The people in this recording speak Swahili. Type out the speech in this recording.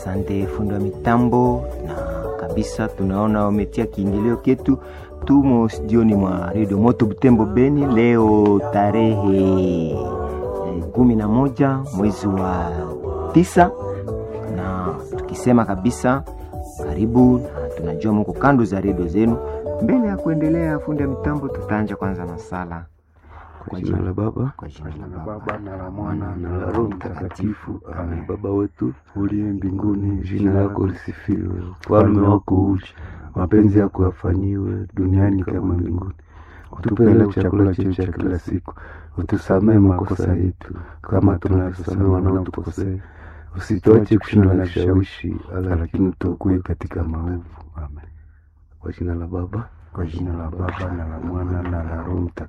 Asante fundi wa mitambo, na kabisa tunaona wametia kiingilio ketu. Tumo studioni mwa redio Moto Butembo Beni, leo tarehe eh, kumi na moja mwezi wa tisa, na tukisema kabisa karibu, na tunajua muko kando za redio zenu. Mbele ya kuendelea, fundi wa mitambo, tutaanja kwanza na sala Kwa jina la Baba kwa jina la la Baba Baba na la Mwana na la Roho Mtakatifu. Amen. Baba wetu uliye mbinguni, jina lako lisifiwe, ufalme wako uje, mapenzi yako yafanyiwe duniani kama mbinguni. Utupe leo chakula chetu cha kila siku, utusamehe makosa yetu kama tunavyosamehe wanaotukosea, usituache kushindwa na vishawishi, lakini utuokoe katika maovu. Amen. Kwa jina la Baba kwa jina la Baba na la Mwana na la Roho Mtakatifu.